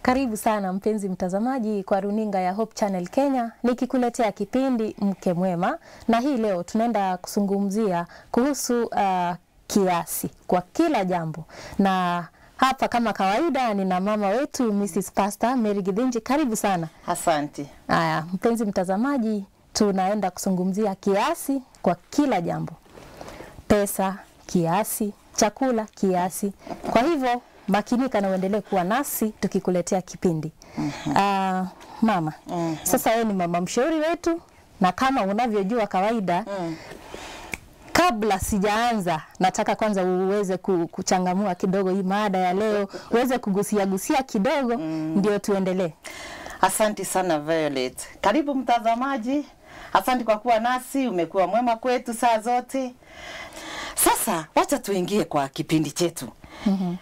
Karibu sana mpenzi mtazamaji kwa runinga ya Hope Channel Kenya, nikikuletea kipindi Mke Mwema, na hii leo tunaenda kuzungumzia kuhusu uh, kiasi kwa kila jambo, na hapa kama kawaida nina mama wetu Mrs. Pastor Mary Githinji. Karibu sana. Asante. Haya, mpenzi mtazamaji, tunaenda kuzungumzia kiasi kwa kila jambo, pesa kiasi, chakula kiasi. Kwa hivyo makinika na uendelee kuwa nasi tukikuletea kipindi. Ah, mama, sasa wewe ni mama mshauri wetu, na kama unavyojua kawaida kabla sijaanza, nataka kwanza uweze ku- kuchangamua kidogo hii mada ya leo, uweze kugusia gusia kidogo, ndio tuendelee. Asante sana Violet. Karibu mtazamaji. Asante kwa kuwa nasi, umekuwa mwema kwetu saa zote. Sasa wacha tuingie kwa kipindi chetu. mm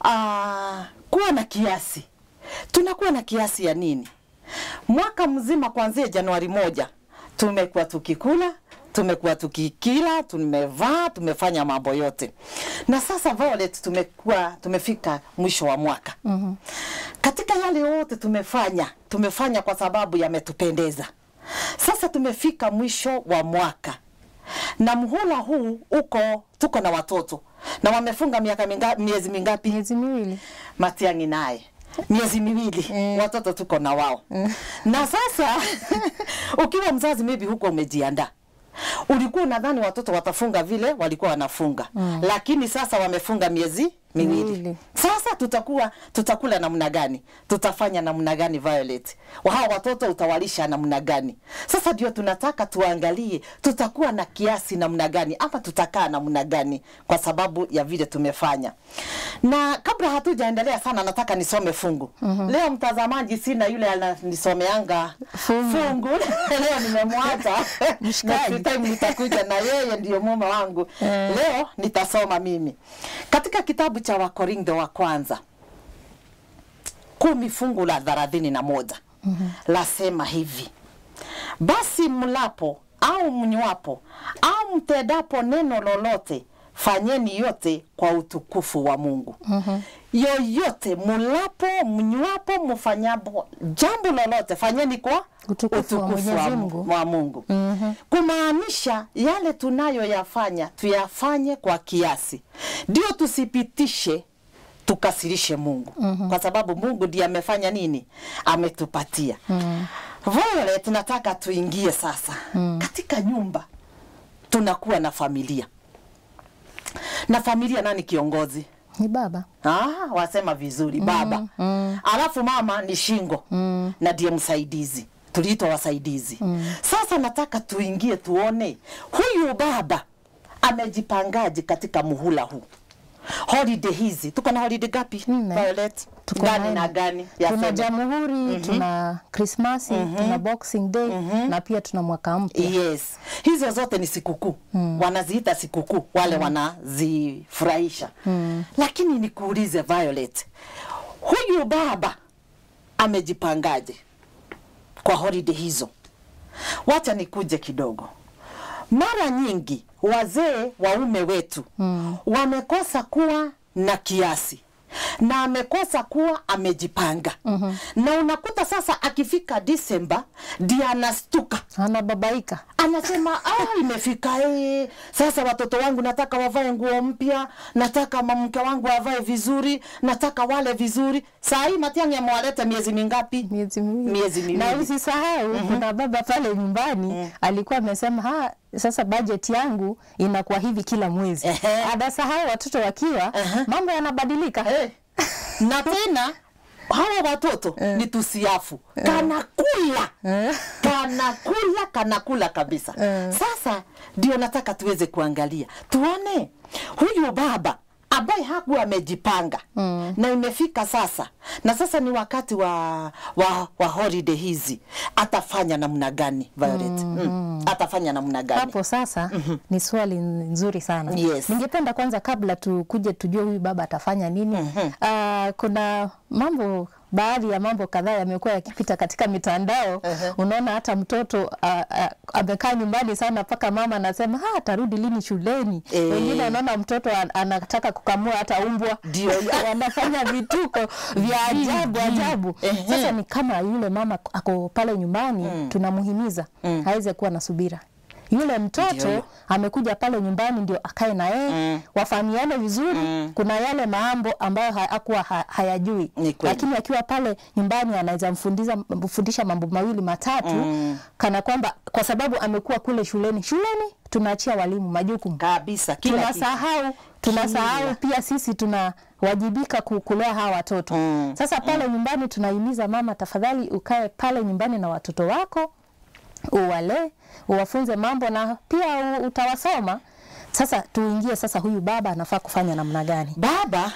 kuwa na kiasi. Tunakuwa na kiasi ya nini? Mwaka mzima kuanzia Januari moja tumekuwa tukikula, tumekuwa tukikila, tumevaa, tumefanya mambo yote, na sasa Violet, tumekuwa tumefika mwisho wa mwaka. mm Katika yale yote tumefanya, tumefanya kwa sababu yametupendeza. Sasa tumefika mwisho wa mwaka na mhula huu uko, tuko na watoto na wamefunga miaka minga, miezi mingapi? Miezi miwili. Matiang'i naye miezi miwili watoto tuko na wao na sasa ukiwa mzazi maybe huko umejiandaa ulikuwa unadhani watoto watafunga vile walikuwa wanafunga lakini sasa wamefunga miezi miwili Miwili. sasa tutakuwa tutakula namna gani tutafanya namna gani Violet hawa watoto utawalisha namna gani sasa ndio tunataka tuangalie tutakuwa na kiasi namna gani ama tutakaa namna gani kwa sababu ya vile tumefanya na kabla hatujaendelea sana nataka nisome fungu leo mtazamaji sina yule ananisomeanga Fungu. fungu leo nimemwacha Mshikaji. Next time nitakuja na yeye ndio mume wangu leo nitasoma mimi katika kitabu cha wakorintho wa kwanza kumi fungu la thelathini na moja lasema hivi basi mlapo au mnywapo au mtendapo neno lolote fanyeni yote kwa utukufu wa mungu yoyote mulapo mnywapo mfanyapo jambo lolote fanyeni kwa Utukufu wa Mwenyezi Mungu. wa Mungu. Kumaanisha yale tunayoyafanya tuyafanye kwa kiasi, ndio tusipitishe tukasirishe Mungu kwa sababu Mungu ndiye amefanya nini, ametupatia. Violet, nataka tuingie sasa katika nyumba, tunakuwa na familia na familia, nani kiongozi? Ni baba. Ah, wasema vizuri baba. Alafu mama ni shingo na ndiye msaidizi, tuliitwa wasaidizi. Sasa nataka tuingie tuone huyu baba amejipangaje katika muhula huu. Holiday hizi tuko na holiday gapi? Nne. Violet, Tuko gani na- na gani? Tuna Yaseme. Jamhuri, tuna Krismasi, tuna Boxing Day na pia tuna mwaka mpya. Yes, hizo zote ni sikukuu wanaziita sikukuu wale wanazifurahisha lakini nikuulize Violet, huyu baba amejipangaje kwa holiday hizo? Wacha nikuje kidogo. Mara nyingi wazee waume wetu wamekosa kuwa na kiasi na amekosa kuwa amejipanga na unakuta sasa akifika Disemba ndiye anastuka Anababaika. anasema ah, imefika eh, sasa watoto wangu nataka wavae nguo mpya, nataka mke wangu avae vizuri, nataka wale vizuri. Saa hii Matiang'i amewaleta miezi mingapi? miezi miwili. Miezi miwili. Na usisahau kuna baba pale nyumbani alikuwa amesema ha, sasa bajeti yangu inakuwa hivi kila mwezi. Ehe. Anasahau watoto wakiwa mambo yanabadilika. Eh, na tena hawa watoto ni tusiafu, kanakula kanakula kanakula kabisa. Sasa ndio nataka tuweze kuangalia tuone huyu baba ambaye hakuwa amejipanga na imefika sasa, na sasa ni wakati wa, wa, wa holiday hizi, atafanya namna gani Violet? Mm. Atafanya namna gani? Hapo sasa ni swali nzuri sana. Yes. Ningependa kwanza kabla tukuje tujue huyu baba atafanya nini. ah, kuna mambo baadhi ya mambo kadhaa yamekuwa yakipita katika mitandao. Unaona hata mtoto a- a- amekaa nyumbani sana mpaka mama anasema ha, atarudi lini shuleni. Eh. Wengine wanaona mtoto an- anataka kukamua hata umbwa, Ndio. wanafanya vituko vya ajabu ajabu. Ehe. Sasa ni kama yule mama ako pale nyumbani, tunamhimiza aweze kuwa na subira. Yule mtoto Ndio. amekuja pale nyumbani ndio akae na yeye Mm. wafahamiane vizuri. Kuna yale mambo ambayo hakuwa ha, hayajui, Ni kweli. lakini akiwa pale nyumbani anaweza mfundisha mfundisha mambo mawili matatu kana kwamba kwa sababu amekuwa kule shuleni. Shuleni tunaachia walimu majukumu kabisa kila kitu. tunasahau tunasahau pia sisi tunawajibika ku- kulea hawa watoto Mm, sasa pale nyumbani tunahimiza mama tafadhali ukae pale nyumbani na watoto wako uwalee uwafunze mambo na pia u- utawasoma sasa tuingie sasa huyu baba anafaa kufanya namna gani baba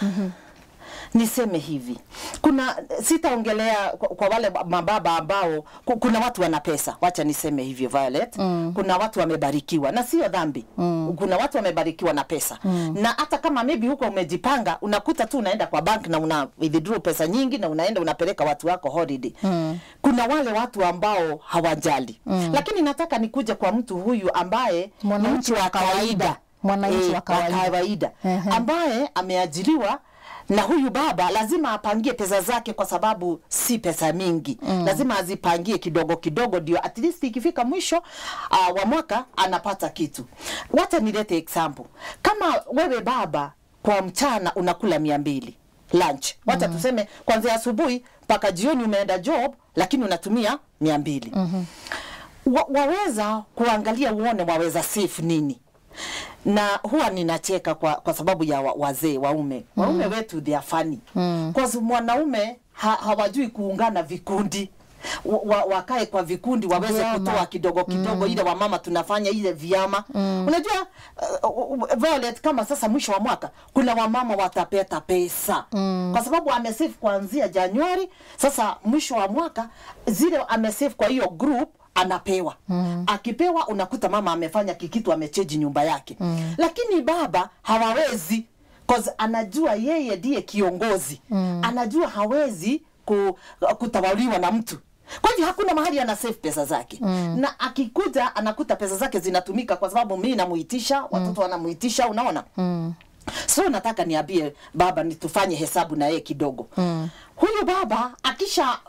niseme hivi kuna sitaongelea kwa, kwa wale mababa ambao ku- kuna watu wana pesa wacha niseme hivyo Violet mm. kuna watu wamebarikiwa na sio dhambi mm. kuna watu wamebarikiwa na pesa mm. na hata kama maybe huko umejipanga unakuta tu unaenda kwa bank na una withdraw pesa nyingi na unaenda unapeleka watu wako holiday mm. kuna wale watu ambao hawajali mm. lakini nataka nikuje kwa mtu huyu ambaye ni Mwananchi mtu wa kawaida. Mwananchi wa kawaida. kawaida Ehe. ambaye ameajiriwa na huyu baba lazima apangie pesa zake kwa sababu si pesa mingi mm. lazima azipangie kidogo kidogo ndio at least ikifika mwisho uh, wa mwaka anapata kitu wacha nilete example kama wewe baba kwa mchana unakula mia mbili lunch wacha mm. tuseme kwanzia asubuhi mpaka jioni umeenda job lakini unatumia mia mbili mm-hmm. wa, waweza kuangalia uone waweza save nini na huwa ninacheka kwa, kwa sababu ya wa, wazee waume waume wetu they are funny mm. mwanaume ha, hawajui kuungana vikundi wa, wa, wakae kwa vikundi waweze Vyama. kutoa kidogo kidogo mm. ile wamama tunafanya ile vyama mm. unajua uh, uh, Violet kama sasa mwisho wa mwaka kuna wamama watapeta pesa mm. kwa sababu amesave kuanzia Januari sasa mwisho wa mwaka zile amesave kwa hiyo group anapewa mm. akipewa unakuta mama amefanya kikitu amecheji nyumba yake mm. lakini baba hawawezi cause anajua yeye ndiye kiongozi mm. anajua hawezi ku, kutawaliwa na mtu kwa hivyo hakuna mahali ana save pesa zake mm. na akikuja anakuta pesa zake zinatumika kwa sababu mimi namuitisha watoto wanamuitisha unaona mm. so nataka niambie baba ni tufanye hesabu na yeye kidogo mm. huyu baba akisha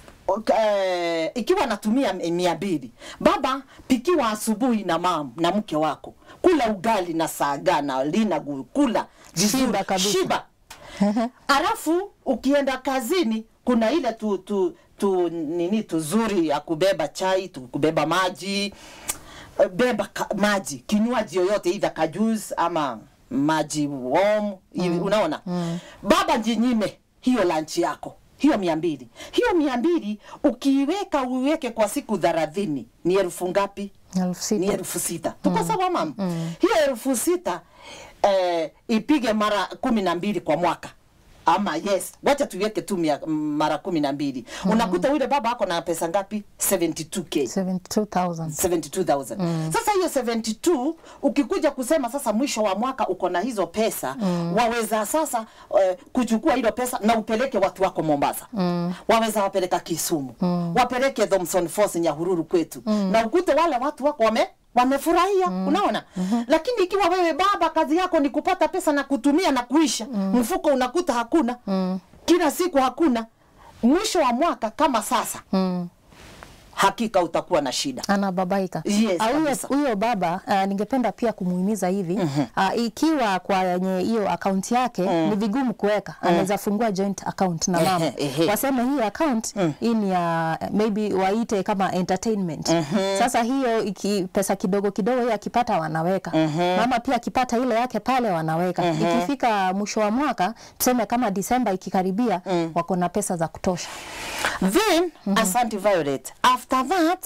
Uh, ikiwa anatumia mia mbili baba pikiwa asubuhi na mam na mke wako kula ugali na saga na lina gu- kula vizuri, Shiba kabisa. shiba alafu ukienda kazini kuna ile tu, tu, tu nini tuzuri ya kubeba chai tu kubeba maji Eh, beba ka, maji kinywaji yoyote idha kajus ama maji warm mm. unaona mm. baba jinyime hiyo lunch yako hiyo mia mbili hiyo mia mbili ukiiweka uiweke kwa siku thelathini ni elfu ngapi elfu ni sita elfu sita tuko sawa mama hiyo elfu sita eh, ipige mara kumi na mbili kwa mwaka ama yes wacha tuiweke tu mia- mara kumi na mbili unakuta yule baba ako na pesa ngapi 72k 72000 72000 sasa hiyo 72 ukikuja kusema sasa mwisho wa mwaka uko na hizo pesa mm. waweza sasa uh, kuchukua hilo pesa na upeleke watu wako Mombasa mm. waweza wapeleka Kisumu mm. wapeleke Thomson Falls Nyahururu kwetu mm. na ukute wale watu wako wame wamefurahia mm. unaona mm-hmm. lakini ikiwa wewe baba kazi yako ni kupata pesa na kutumia na kuisha mm. mfuko unakuta hakuna mm. kila siku hakuna mwisho wa mwaka kama sasa mm. hakika utakuwa na shida anababaika Yes, Ah, huyo kabisa. huyo baba uh, ningependa pia kumuhimiza hivi uh, ikiwa kwenye hiyo akaunti yake ni vigumu kuweka anaweza fungua joint account na mama Ehe, ehe. waseme hii account hii ni ya maybe waite kama entertainment sasa hiyo iki, pesa kidogo kidogo hiyo akipata wanaweka mama pia akipata ile yake pale wanaweka ikifika mwisho wa mwaka tuseme kama Disemba ikikaribia wako na pesa za kutosha then mm-hmm. asante Violet after that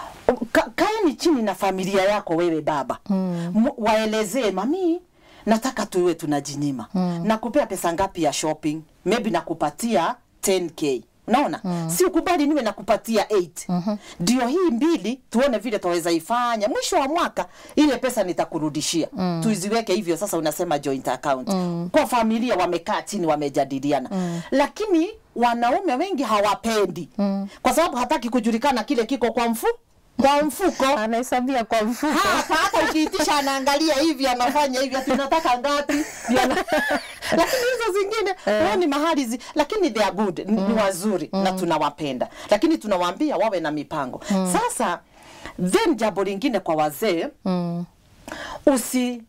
ka, kaeni chini na familia yako wewe baba mm. waelezee mami nataka tuwe tunajinyima mm. nakupea pesa ngapi ya shopping maybe nakupatia 10k unaona mm. si ukubali niwe nakupatia 8 ndio mm-hmm. hii mbili tuone vile twaweza ifanya mwisho wa mwaka ile pesa nitakurudishia mm. tuiziweke hivyo sasa unasema joint account mm. kwa familia wamekaa chini wamejadiliana mm. lakini wanaume wengi hawapendi mm. kwa sababu hataki kujulikana kile kiko kwa mfu kwa mfuko Anahesabia kwa mfuko. hapa hata ukiitisha anaangalia hivi anafanya hivi ati unataka ngapi Ndio ana- lakini hizo zingine wao ni mahali zi, lakini they are good ni, ni wazuri na tunawapenda lakini tunawaambia wawe na mipango sasa then jambo lingine kwa wazee Mm. usi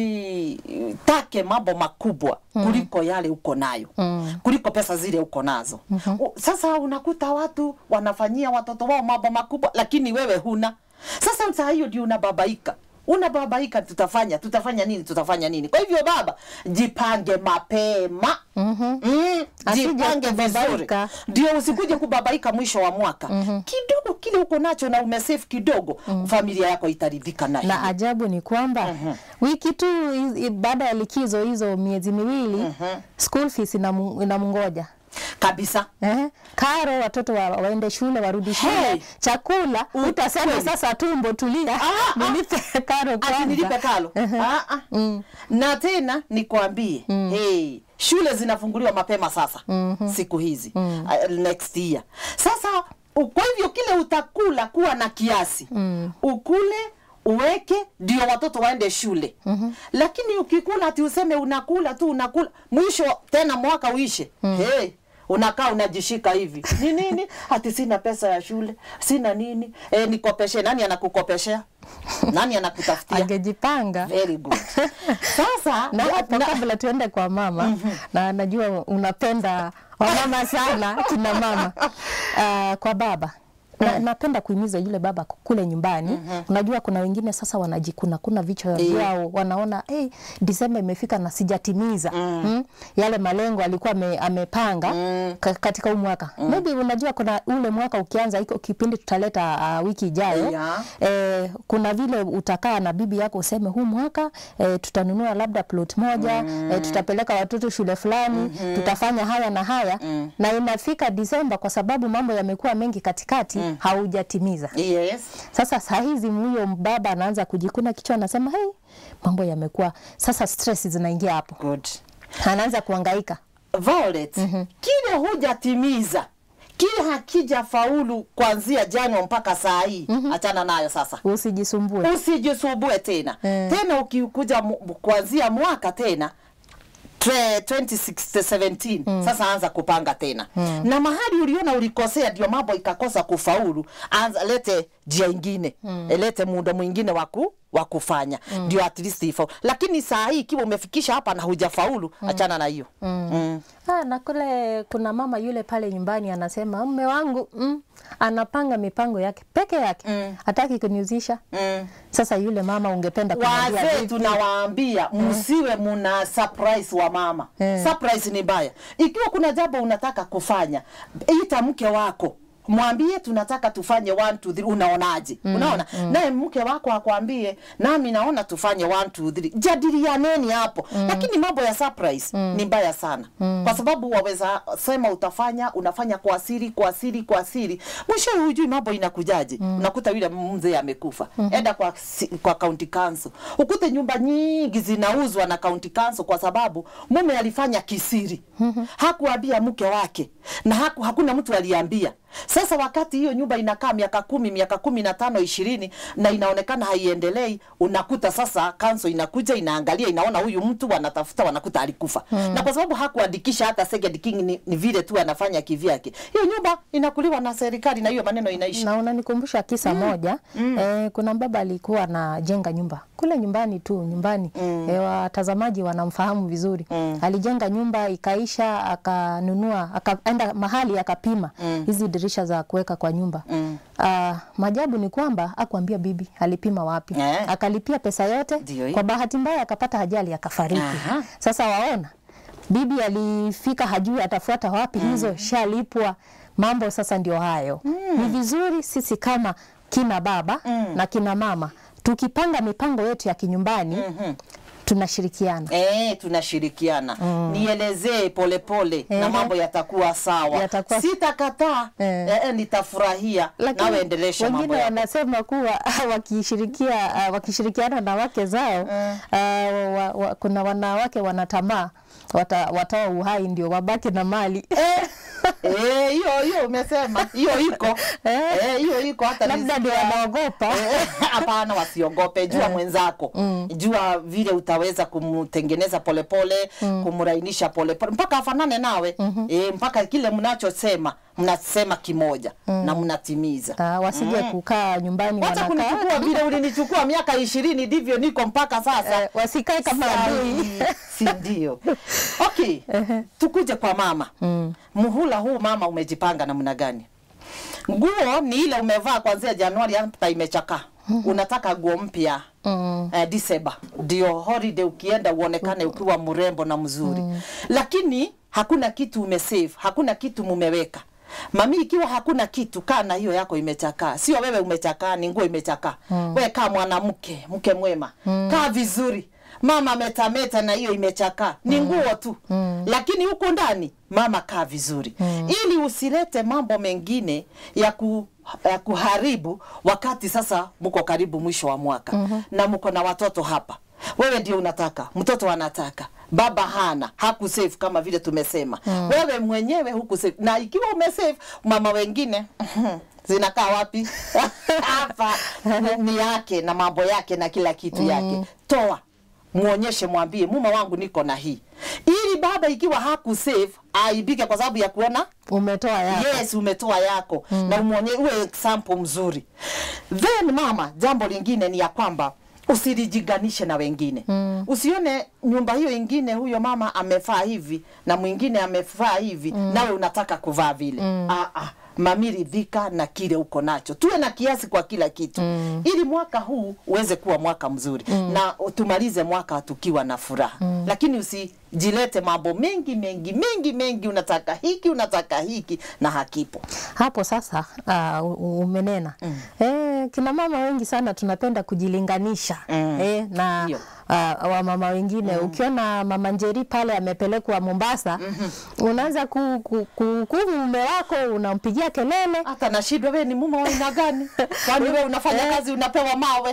usitake mambo makubwa kuliko yale uko nayo Mm. kuliko pesa zile uko nazo U- sasa unakuta watu wanafanyia watoto wao mambo makubwa lakini wewe huna sasa saa hiyo ndio unababaika unababaika tutafanya tutafanya nini tutafanya nini kwa hivyo baba jipange mapema mm-hmm. mm, Asije jipange vizuri kubabaika. ndio usikuje kubabaika mwisho wa mwaka mm-hmm. kidogo kile uko nacho na umesave kidogo mm-hmm. familia yako itaridhika na na hiyo. ajabu ni kwamba wiki tu i- i- baada ya likizo hizo miezi miwili school fees inamu- inamngoja kabisa Eh, karo watoto wa, waende shule warudi shule Hey! chakula utasema kweli. sasa tumbo tulia Ah, ah. nilipe karo ati nilipe kwanza kalo ah, ah. na tena nikwambie hey, shule zinafunguliwa mapema sasa siku hizi uh, next year sasa u- kwa hivyo kile utakula kuwa na kiasi ukule uweke ndio watoto waende shule mm-hmm. lakini ukikula ati useme unakula tu unakula mwisho tena mwaka uishe hey, unakaa unajishika hivi ni nini ati sina pesa ya shule sina nini e, nikopeshe nani anakukopeshea nani anakutafutia angejipanga very good sasa na hapo kabla tuende kwa mama na najua unapenda wamama sana kina mama uh, kwa baba na, napenda kuhimiza yule baba kule nyumbani unajua kuna wengine sasa wanajikuna kuna vichwa vyao wanaona hey, Disemba imefika na sijatimiza mm. yale malengo alikuwa ame, amepanga ka, katika huu mwaka maybe unajua kuna ule mwaka ukianza iko kipindi tutaleta uh, wiki ijayo Yeah. eh, kuna vile utakaa na bibi yako useme huu mwaka eh, tutanunua labda plot moja mm. eh, tutapeleka watoto shule fulani mm-hmm. tutafanya haya na haya mm. na inafika Disemba kwa sababu mambo yamekuwa mengi katikati mm. haujatimiza. yes Sasa saa hizi huyo baba anaanza kujikuna kichwa, anasema hey, mambo yamekuwa sasa, stress zinaingia hapo, good anaanza kuhangaika. Violet, kile hujatimiza kile hakija faulu kuanzia Januari mpaka saa hii achana nayo sasa Usijisumbue. usijisumbue tena Eh. tena ukikuja mu- kuanzia mwaka tena tre- 2017 sasa anza kupanga tena na mahali uliona ulikosea ndio mambo ikakosa kufaulu anza lete njia ingine lete muundo mwingine waku wa kufanya ndio at least ifaulu lakini saa hii ikiwa umefikisha hapa na hujafaulu achana na hiyo mm. Ah, na kule kuna mama yule pale nyumbani anasema mume wangu mm, anapanga mipango yake peke yake Mm. hataki kuniuzisha. Mm. Sasa yule mama ungependa kumwambia wazee vipi? tunawaambia msiwe muna surprise wa mama Eh. surprise ni mbaya ikiwa kuna jambo unataka kufanya ita mke wako mwambie tunataka tufanye one, two, three. unaonaje unaona naye mke wako akwambie nami naona tufanye one, two, three. jadilianeni hapo lakini mambo ya surprise ni mbaya sana kwa sababu waweza sema utafanya unafanya kwa siri kwa siri kwa siri mwisho hujui mambo inakujaje unakuta yule mzee amekufa enda kwa, si- kwa county council ukute nyumba nyingi zinauzwa na county council kwa sababu mume alifanya kisiri hakuambia mke wake na haku, hakuna mtu aliambia sasa wakati hiyo nyumba inakaa miaka kumi miaka kumi na tano ishirini na inaonekana haiendelei unakuta sasa kanso inakuja inaangalia inaona huyu mtu wanatafuta wanakuta alikufa na kwa sababu hakuandikisha hata second king ni, ni vile tu anafanya kivyake hiyo nyumba inakuliwa na serikali na hiyo maneno inaisha na unanikumbusha kisa moja eh, kuna baba alikuwa anajenga nyumba kule nyumbani tu nyumbani eh, watazamaji wanamfahamu vizuri alijenga nyumba ikaisha akanunua akaenda mahali akapima hizi dirisha za kuweka kwa nyumba Ah, majabu ni kwamba akuambia bibi alipima wapi Eh. akalipia pesa yote Ndio hiyo. kwa bahati mbaya akapata ajali akafariki Aha. sasa waona bibi alifika hajui atafuata wapi hizo shalipwa mambo sasa ndio hayo ni vizuri sisi kama kina baba na kina mama tukipanga mipango yetu ya kinyumbani tunashirikiana Eh, tunashirikiana nielezee polepole na Ehe. mambo yatakuwa sawa Yatakuwa- sitakataa Eh. eh, eh, nitafurahia nawe endelesha mambo wengine yako wanasema kuwa wakishirikia uh, wakishirikiana na wake zao uh, wa, wa, kuna wanawake wanatamaa wata, watoa uhai ndio wabaki na mali Eh, hiyo hiyo umesema hiyo iko Eh. Eh, hiyo iko hata labda ndio nisikia- wanaogopa Eh, hapana wasiogope jua mwenzako jua vile utaweza kumtengeneza polepole kumrainisha polepole mpaka afanane nawe eh, mpaka kile mnachosema mnasema kimoja na mnatimiza Ah, wasije kukaa nyumbani wacha wanakaa kunichukua vile ulinichukua miaka ishirini ndivyo niko mpaka sasa eh, wasikae kama adui Sahi, si ndio okay tukuje kwa mama muhula huu mama umejipanga namna gani nguo ni ile umevaa kuanzia januari hata imechakaa unataka nguo mpya mm. eh, December ndio holiday ukienda uonekane ukiwa mrembo na mzuri lakini hakuna kitu umesave hakuna kitu mumeweka mami ikiwa hakuna kitu kaa na hiyo yako imechakaa sio wewe umechakaa ni nguo imechakaa mm. we kaa mwanamke mke mwema kaa vizuri mama metameta na hiyo imechakaa ni nguo tu mm. lakini huko ndani mama kaa vizuri mm. ili usilete mambo mengine ya ku ya kuharibu wakati sasa mko karibu mwisho wa mwaka mm-hmm. na mko na watoto hapa wewe ndio unataka mtoto anataka baba hana hakusave kama vile tumesema mm. wewe mwenyewe hukusave na ikiwa umesave mama wengine zinakaa wapi hapa ni- ni yake na mambo yake na kila kitu yake toa muonyeshe mwambie mume wangu niko na hii ili baba ikiwa hakusave aibike kwa sababu ya kuona umetoa yako yes umetoa yako mm. na umwonye uwe example mzuri then mama jambo lingine ni ya kwamba usilijiganishe na wengine mm. usione nyumba hiyo ingine huyo mama amefaa hivi na mwingine amefaa hivi mm. nawe unataka kuvaa vile mm. ah, ah mami ridhika na kile uko nacho tuwe na kiasi kwa kila kitu mm. ili mwaka huu uweze kuwa mwaka mzuri mm. na tumalize mwaka tukiwa na furaha mm. lakini usijilete mambo mengi mengi mengi mengi unataka hiki unataka hiki na hakipo hapo sasa uh, umenena mm. e, kina mama wengi sana tunapenda kujilinganisha Mm. e, na Ndio. uh, wamama wengine mm. ukiona mama Njeri pale amepelekwa Mombasa mm-hmm. unaanza ku, ku, ku, kumu mume wako unampigia kelele hata nashindwa wewe ni mume wa aina gani kwani wewe unafanya kazi unapewa mawe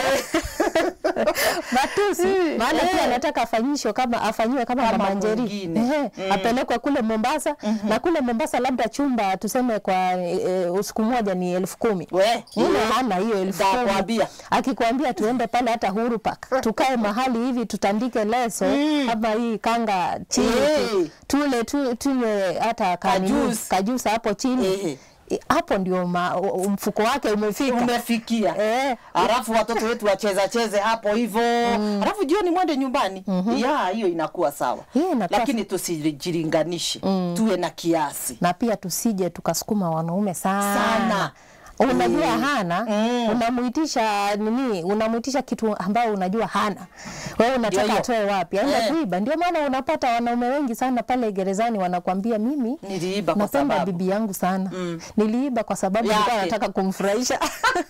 matusi maana pia anataka afanyishwe kama afanyiwe kama, Kama mama Njeri mwingine. Ehe, apelekwe kule Mombasa na kule Mombasa labda chumba tuseme kwa e, usiku moja ni elfu kumi We, yule eh, hana hiyo elfu kumi Nitakwambia. akikwambia tuende pale hata Uhuru Park tukae mahali hivi tutandike leso ama hii kanga chini tu- Eh. tule tu, tunywe hata kanini, Kajuice. kajusa hapo chini Eh. Eh, hapo ndio ma, u- mfuko wake umefika umefikia Eh. alafu watoto wetu wacheza cheze hapo hivyo alafu jioni mwende nyumbani ya hiyo inakuwa sawa Hiyo inakuwa lakini tusijilinganishe tuwe na kiasi na pia tusije tukasukuma wanaume sana, Sana. unajua Mm. hana Mm. unamuitisha nini unamuitisha kitu ambao unajua hana wewe unataka hiyo. atoe wapi aenda Eh. kuiba ndio maana unapata wanaume wengi sana pale gerezani wanakwambia mimi Niliiba kwa napenda sababu. bibi yangu sana niliiba kwa sababu nilikuwa Yake. nataka kumfurahisha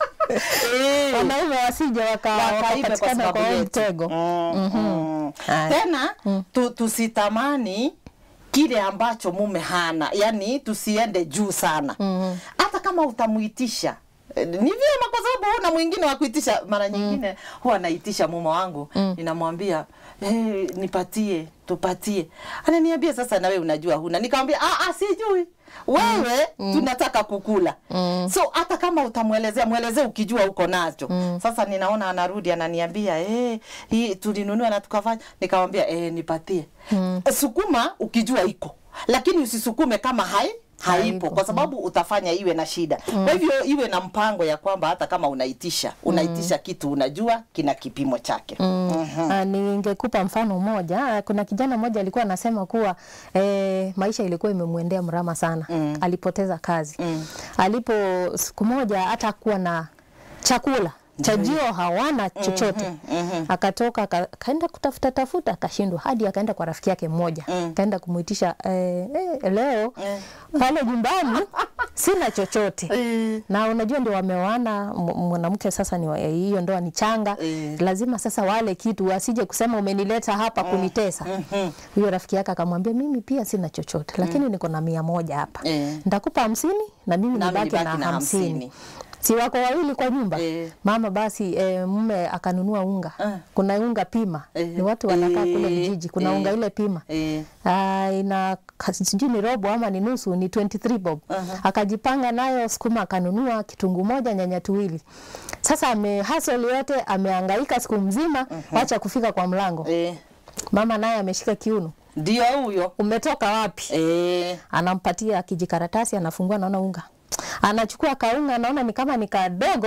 Eh. wanaume wasije waka- wakaibe kwa wakapatikana sababu kwa huo yetu. mtego Mm, mm. Haya. tena tu, tusitamani kile ambacho mume hana yani tusiende juu sana hata kama utamuitisha eh, ni vyema kwa sababu huna mwingine wa kuitisha mara nyingine huwa naitisha mume wangu ninamwambia hey, nipatie tupatie ananiambia sasa nawe unajua huna nikamwambia ah, ah, sijui wewe tunataka kukula so hata kama utamwelezea mwelezee ukijua uko nacho sasa ninaona anarudi ananiambia eh, hii tulinunua na tukafanya nikamwambia eh, nipatie sukuma ukijua iko lakini usisukume kama hai haipo kwa sababu utafanya iwe na shida kwa hivyo iwe na mpango ya kwamba hata kama unaitisha unaitisha kitu unajua kina kipimo chake Mhm. Ah, ningekupa mfano mmoja. Ah, Kuna kijana mmoja alikuwa anasema kuwa e, maisha ilikuwa imemwendea mrama sana mm. alipoteza kazi mm. alipo siku moja hata kuwa na chakula chajio hawana chochote akatoka aka- akaenda kutafuta tafuta akashindwa hadi akaenda kwa rafiki yake mmoja akaenda kumwitisha eh, eh, leo pale nyumbani sina chochote Eh. na unajua ndio wameoana m- mwanamke sasa ni wa- hiyo ndoa ni changa Eh. lazima sasa wale kitu asije kusema umenileta hapa kunitesa huyo rafiki yake akamwambia mimi pia sina chochote lakini niko na mia moja hapa Eh. nitakupa hamsini na mimi Nami nibaki na nibaki na hamsini hamsini. si wako wawili kwa nyumba Eh. mama basi e, mume akanunua unga Ah. kuna unga pima Eh. ni watu wanakaa kule Eh. vijiji kuna Eh. unga ile pima Eh. Ah, ina ka- sijui ni robo ama ni nusu ni 23 bob Aha. akajipanga nayo sukuma akanunua kitunguu moja nyanya tuwili sasa ame hustle yote amehangaika siku mzima wacha kufika kwa mlango Eh. mama naye ameshika kiuno Ndio huyo. umetoka wapi Eh. anampatia kijikaratasi anafungua naona unga anachukua kaunga anaona ni kama ni kadogo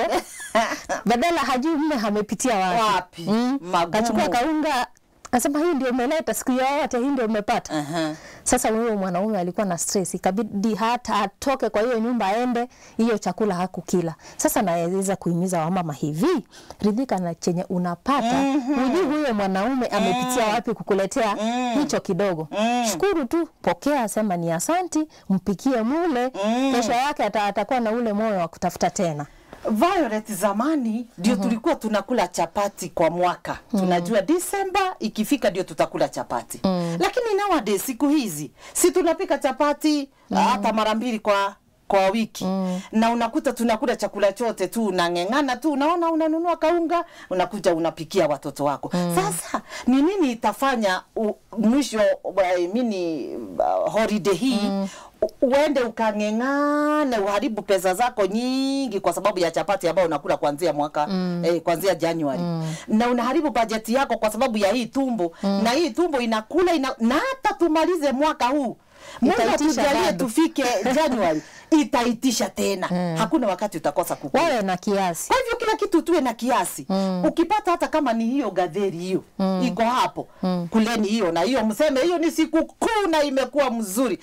badala hajui mme amepitia wapi, Wapi? Magumu. kachukua kaunga Nasema hii ndio umeleta siku yote, hii ndio umepata. Aha. Sasa huyo mwanaume alikuwa na stress, ikabidi hata atoke kwa hiyo nyumba aende, hiyo chakula hakukila. Sasa naweza kuhimiza wamama hivi, ridhika na chenye unapata. Hujui huyo mwanaume amepitia wapi kukuletea hicho kidogo. Shukuru tu, pokea, sema ni asanti, mpikie mule, kesho yake ata, atakuwa na ule moyo wa kutafuta tena. Violet, zamani ndio tulikuwa tunakula chapati kwa mwaka. Tunajua Disemba ikifika ndio tutakula chapati. Lakini nowadays siku hizi si tunapika chapati hata mara mbili kwa kwa wiki na unakuta tunakula chakula chote tu, unang'eng'ana tu, unaona, unanunua kaunga, unakuja unapikia watoto wako. Sasa ni nini itafanya u, mwisho wa mini uh, holiday hii u- uende ukang'eng'ane uharibu pesa zako nyingi kwa sababu ya chapati ambayo unakula kuanzia mwaka eh, kuanzia Januari na unaharibu bajeti yako kwa sababu ya hii tumbo na hii tumbo inakula ina, na hata tumalize mwaka huu Mungu Itaitisha atujalie bado. tufike Januari itaitisha tena hakuna wakati utakosa kukula Wawe na kiasi. kwa hivyo kila kitu tuwe na kiasi ukipata hata kama ni hiyo gadheri hiyo iko hapo kuleni hiyo na hiyo mseme hiyo ni sikukuu na imekuwa mzuri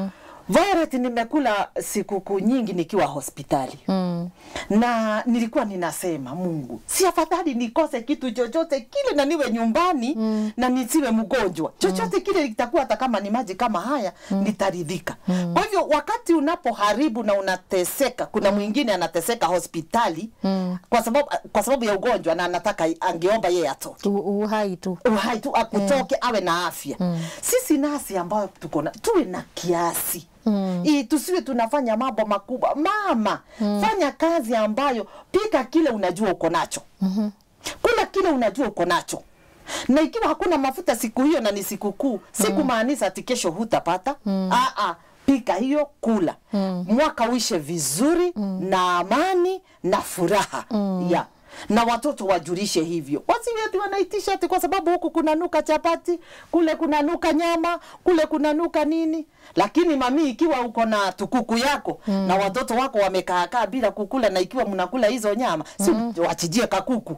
Violet, nimekula sikukuu nyingi nikiwa hospitali Mm. na nilikuwa ninasema Mungu, si afadhali nikose kitu chochote kile na niwe nyumbani na nisiwe mgonjwa. Chochote kile kitakuwa hata kama ni maji kama haya nitaridhika. Kwa hivyo wakati unapoharibu na unateseka, kuna mwingine anateseka hospitali kwa sababu kwa sababu ya ugonjwa na anataka angeomba yeye atoke U- Uhai tu. uhai tu akutoke awe na afya. Sisi nasi ambayo tuko na tuwe na kiasi mm. Ili tusiwe tunafanya mambo makubwa. Mama fanya kazi ambayo, pika kile unajua uko nacho mm-hmm. Kula kile unajua uko nacho na ikiwa hakuna mafuta siku hiyo na ni sikukuu, si kumaanisha ati kesho hutapata mm. Aa, pika hiyo, kula mwaka uishe vizuri na amani na furaha yeah na watoto wajulishe hivyo, wasiwe ati wanaitisha ati kwa sababu huku kunanuka chapati, kule kunanuka nyama, kule kunanuka nini. Lakini mami, ikiwa uko na tukuku yako na watoto wako wamekaakaa bila kukula, na ikiwa mnakula hizo nyama, si wachijie kakuku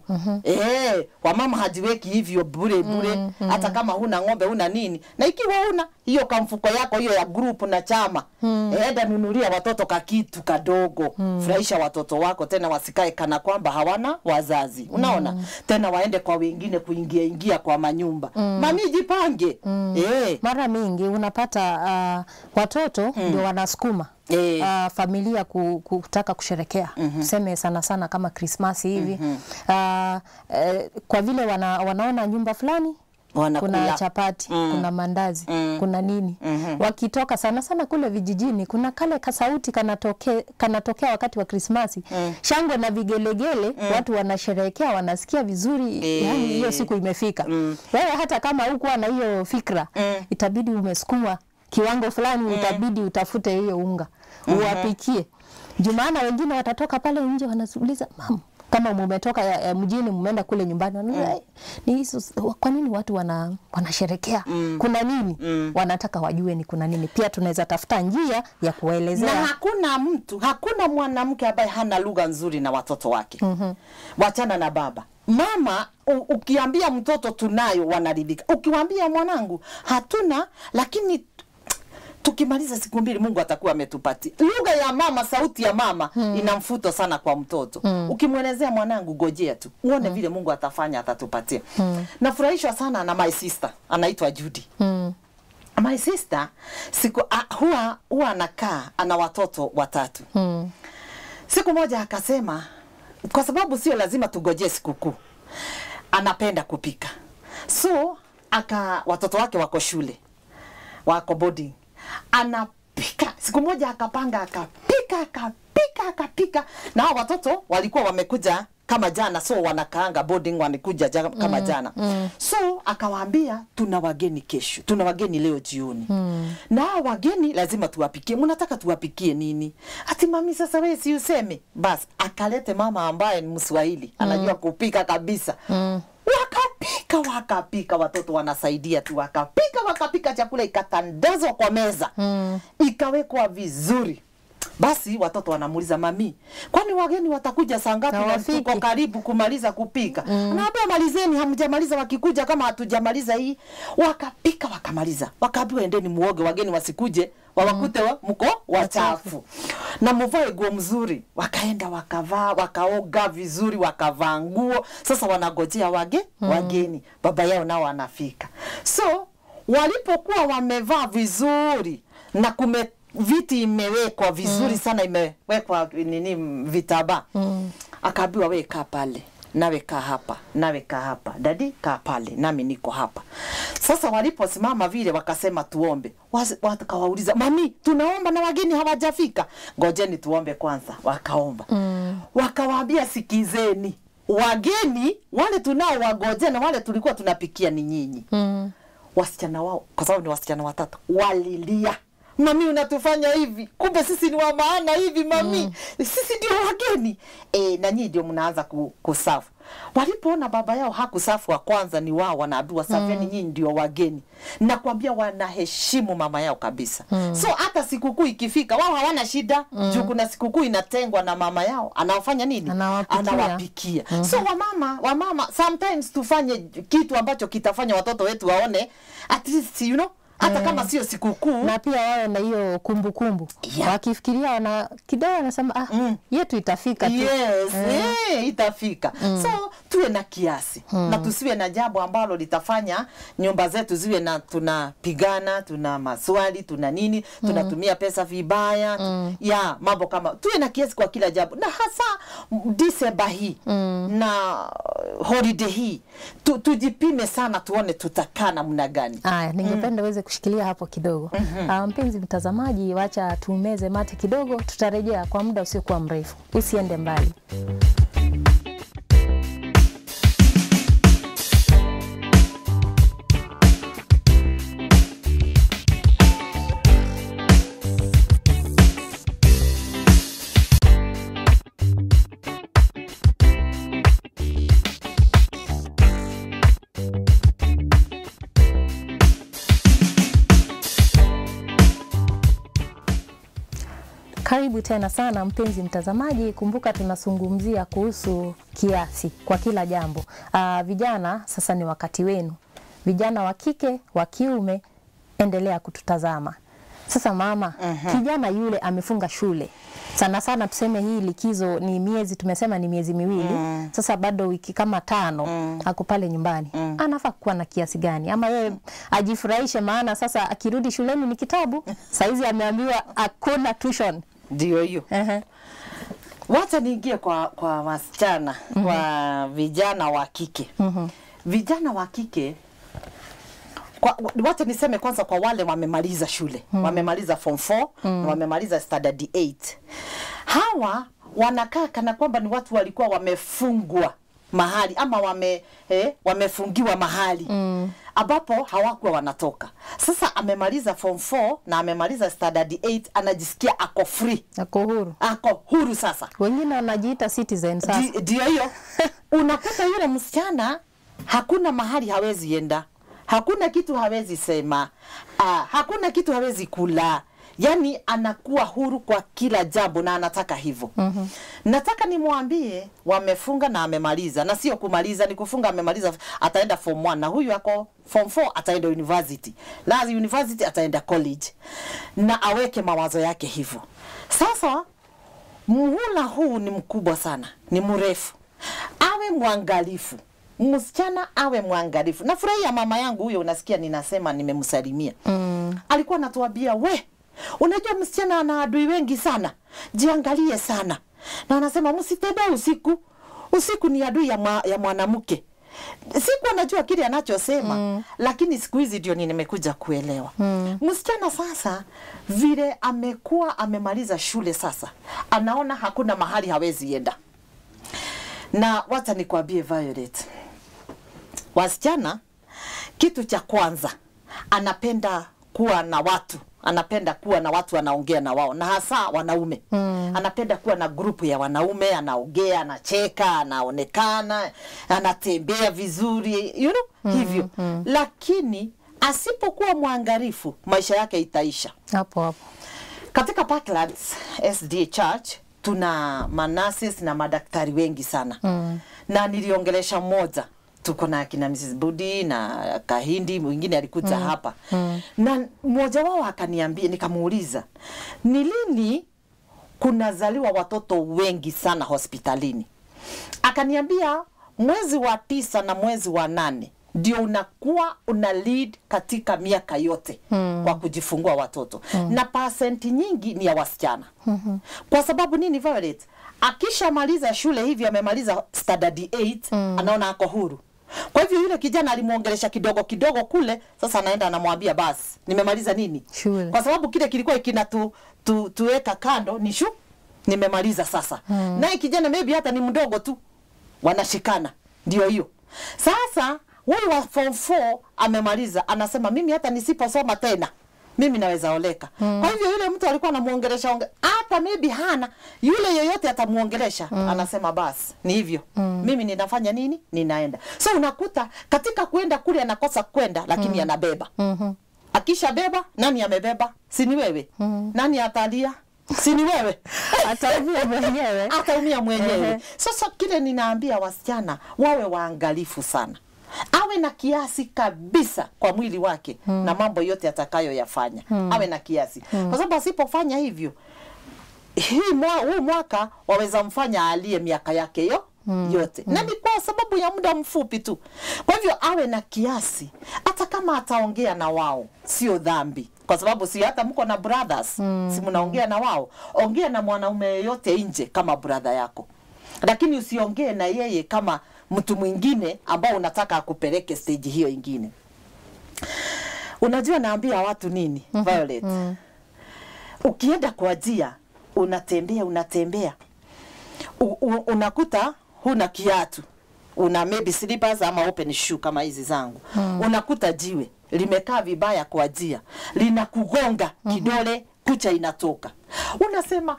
eh, wamama hajiweki hivyo bure bure, hata kama huna ng'ombe huna nini, na ikiwa una hiyo kamfuko yako hiyo ya group na chama enda nunulia watoto kakitu kadogo, furahisha watoto wako, tena wasikae kana kwamba hawana wazazi. Unaona tena waende kwa wengine kuingia ingia kwa manyumba. Mami jipange eh, Mara mingi unapata uh, watoto ndio wanasukuma Eh. uh, familia ku, kutaka kusherekea tuseme sana sana kama Krismasi hivi uh, eh, kwa vile wana, wanaona nyumba fulani Wanakula. kuna chapati kuna mandazi kuna nini wakitoka sana sana kule vijijini kuna kale kasauti kanatoke, kanatokea wakati wa Krismasi shangwe na vigelegele watu wanasherehekea wanasikia vizuri Eh. yani hiyo siku imefika wewe hata kama hukuwa na hiyo fikra itabidi umesukumwa kiwango fulani itabidi utafute hiyo unga uwapikie jumaana wengine watatoka pale nje wanauliza mama kama mumetoka ya, ya mjini mmeenda kule nyumbani wanauliza "Eh, ni hizo kwa nini watu wana wanasherekea kuna nini wanataka wajue ni kuna nini pia tunaweza tafuta njia ya na kuwaelezea hakuna mtu, hakuna mwanamke ambaye hana lugha nzuri na watoto wake. Wachana na baba mama. U, ukiambia mtoto tunayo, wanaridhika. Ukiwambia mwanangu hatuna, lakini tukimaliza siku mbili Mungu atakuwa ametupatia. Lugha ya mama, sauti ya mama ina mfuto sana kwa mtoto. Ukimwelezea mwanangu, gojea tu uone vile Mungu atafanya, atatupatia. Nafurahishwa sana na my sister anaitwa Judy. mm. My sister siku a, huwa huwa anakaa ana watoto watatu. Mm. Siku moja akasema, kwa sababu sio lazima tugojee sikukuu, anapenda kupika, so aka watoto wake wako shule, wako boarding, anapika. Siku moja akapanga, akapika akapika akapika akapika na hao watoto walikuwa wamekuja kama jana so wanakaanga boarding wanikuja ja, kama jana so akawaambia tuna wageni kesho tuna wageni leo jioni na hao wageni lazima tuwapikie mnataka tuwapikie nini ati mami sasa wewe si useme basi akalete mama ambaye ni mswahili anajua kupika kabisa wakapika wakapika watoto wanasaidia tu wakapika wakapika chakula ikatandazwa kwa meza mm. ikawekwa vizuri basi watoto wanamuuliza mami kwani wageni watakuja saa ngapi na Hawafiki. tuko karibu kumaliza kupika mm. anaambia malizeni hamjamaliza wakikuja kama hatujamaliza hii wakapika wakamaliza wakaambiwa endeni muoge wageni wasikuje wawakute wa, mko wachafu na muvae nguo mzuri wakaenda wakavaa wakaoga vizuri wakavaa nguo sasa wanagojea wage wageni baba yao nao anafika so walipokuwa wamevaa vizuri na kume viti imewekwa vizuri mm. sana imewekwa nini vitaba mm. akaambiwa we kaa pale nawe kaa hapa nawe kaa hapa dadi kaa pale nami niko hapa sasa waliposimama vile wakasema tuombe Wasi- wakawauliza mami tunaomba na wageni hawajafika ngojeni tuombe kwanza wakaomba mm. wakawaambia sikizeni wageni wale tunao wagojea na wale tulikuwa tunapikia ni nyinyi Mm. wasichana wao kwa sababu ni wasichana watatu walilia mami unatufanya hivi kumbe sisi ni wa maana hivi mami mm. sisi ndio wageni e, na nyii ndio mnaanza ku, kusafu walipoona baba yao hakusafu wa kwanza ni wao wanaambiwa safeni mm. nyinyi ndio wageni nakwambia wanaheshimu mama yao kabisa mm. so hata sikukuu ikifika wao hawana shida mm. juu kuna sikukuu inatengwa na mama yao anaofanya nini Anawapikia. anawapikia mm-hmm. so wamama wamama sometimes tufanye kitu ambacho kitafanya watoto wetu waone at least you know hata Eh. kama sio sikukuu na pia wawe na hiyo kumbukumbu Yeah. wakifikiria wana kidogo wanasema ah, Mm. yetu itafika tu yes eh, itafika so tuwe na kiasi na tusiwe na jambo ambalo litafanya nyumba zetu ziwe na tunapigana tuna maswali tuna nini tunatumia pesa vibaya tu, ya mambo kama tuwe na kiasi kwa kila jambo na hasa m- Disemba hii na uh, holiday hii tu, tujipime sana tuone tutakaa namna gani Aya, ningependa uweze kushikilia hapo kidogo. Ah, mpenzi mtazamaji, wacha tumeze mate kidogo, tutarejea kwa muda usiokuwa mrefu. Usiende mbali. Karibu tena sana mpenzi mtazamaji, kumbuka tunazungumzia kuhusu kiasi kwa kila jambo. Aa, vijana sasa ni wakati wenu, vijana wa kike wa kiume, endelea kututazama. Sasa mama, kijana yule amefunga shule sana sana, tuseme hii likizo ni miezi, tumesema ni miezi miwili sasa, bado wiki kama tano ako pale nyumbani, anafaa kuwa na kiasi gani? Ama yeye ajifurahishe, maana sasa akirudi shuleni ni kitabu. Saizi ameambiwa hakuna tuition. ndio hiyo Ehe. wacha niingie kwa kwa wasichana mm-hmm. kwa vijana wa kike mm-hmm. vijana wa kike kwa, wacha niseme kwanza kwa wale wamemaliza shule mm. wamemaliza form 4 mm. wamemaliza standard 8 hawa wanakaa kana kwamba ni watu walikuwa wamefungwa mahali ama wame eh, wamefungiwa mahali mm. ambapo hawakuwa wanatoka sasa amemaliza form 4 na amemaliza standard 8 anajisikia ako free Ako huru. ako huru sasa Wengine wanajiita citizen sasa. Ndi- ndio hiyo unakuta yule msichana hakuna mahali hawezi enda hakuna kitu hawezi sema ah, hakuna kitu hawezi kula yaani anakuwa huru kwa kila jambo na anataka hivyo mm-hmm. nataka nimwambie wamefunga na amemaliza na sio kumaliza ni kufunga amemaliza ataenda form 1 na huyu ako form 4 ataenda university la university ataenda college na aweke mawazo yake hivyo sasa muhula huu ni mkubwa sana ni mrefu awe mwangalifu msichana awe mwangalifu nafurahia mama yangu huyo unasikia ninasema nimemsalimia mm. alikuwa anatuambia we unajua msichana ana adui wengi sana jiangalie sana na anasema msitembee usiku usiku ni adui ya, mwa, ya mwanamke sikuwa najua kile anachosema mm. lakini siku hizi ndio ni- nimekuja kuelewa mm. msichana sasa vile amekuwa amemaliza shule sasa anaona hakuna mahali hawezi enda na wacha nikwambie Violet wasichana kitu cha kwanza anapenda kuwa na watu anapenda kuwa na watu anaongea na wao na hasa wanaume mm. anapenda kuwa na grupu ya wanaume anaongea anacheka anaonekana anatembea vizuri you know, mm, hivyo mm. lakini asipokuwa mwangalifu maisha yake itaisha hapo hapo katika Parklands SDA Church tuna manasis na madaktari wengi sana mm. na niliongelesha mmoja tuko na kina Mrs. Budi na Kahindi mwingine alikuja mm. hapa mm. na mmoja wao akaniambia, nikamuuliza ni lini kunazaliwa watoto wengi sana hospitalini. Akaniambia mwezi wa tisa na mwezi wa nane ndio unakuwa una lead katika miaka yote mm. kwa kujifungua watoto mm. na pasenti nyingi ni ya wasichana mm-hmm. kwa sababu nini Violet? akishamaliza shule hivi amemaliza standard 8 mm. anaona ako huru kwa hivyo yule kijana alimwongelesha kidogo kidogo kule, sasa anaenda anamwambia basi nimemaliza nini Shule. kwa sababu kile kilikuwa kina tu, tu, tuweka kando ni shu nimemaliza sasa mm. naye kijana maybe hata ni mdogo tu wanashikana ndio hiyo sasa huyu wa form 4 amemaliza anasema mimi hata nisiposoma tena mimi naweza oleka mm. kwa hivyo yule mtu alikuwa anamuongelesha onge hata maybe hana yule yoyote atamuongelesha mm. anasema basi ni hivyo mm. mimi ninafanya nini ninaenda so unakuta katika kwenda kule anakosa kwenda lakini mm. anabeba Mhm. akishabeba nani amebeba si ni wewe mm. nani atalia si ni wewe ataumia mwenyewe ataumia mwenyewe. Ehe. Sasa kile ninaambia wasichana wawe waangalifu sana, awe na kiasi kabisa kwa mwili wake hmm. na mambo yote atakayoyafanya hmm. awe na kiasi hmm. kwa sababu asipofanya hivyo hii mwa, huu mwaka waweza mfanya alie miaka yake yo Mm. yote mm. na ni kwa sababu ya muda mfupi tu. Kwa hivyo awe na kiasi, hata kama ataongea na wao sio dhambi, kwa sababu si hata mko na brothers mm. si mnaongea na wao, ongea na mwanaume yeyote nje kama brother yako, lakini usiongee na yeye kama mtu mwingine ambao unataka akupeleke stage hiyo ingine. Unajua naambia watu nini Violet? Ukienda kwa njia unatembea unatembea u, u, unakuta huna kiatu una maybe slippers ama open shoe kama hizi zangu mm. unakuta jiwe limekaa vibaya kwa njia linakugonga kidole kucha inatoka unasema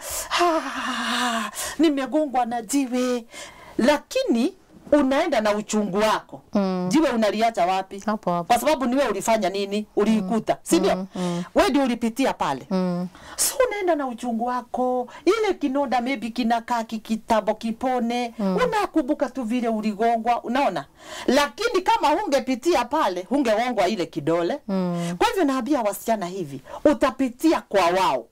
"Ah, nimegongwa na jiwe lakini unaenda na uchungu wako mm. jiwe unaliacha wapi Hapo hapo. kwa sababu niwe ulifanya nini uliikuta si ndio mm, mm. we ndio ulipitia pale mm. so unaenda na uchungu wako ile kinonda maybe kinakaa kikitabo kipone mm. unakumbuka tu vile uligongwa unaona lakini kama hungepitia pale hungegongwa ile kidole mm. kwa hivyo naambia wasichana hivi utapitia kwa wao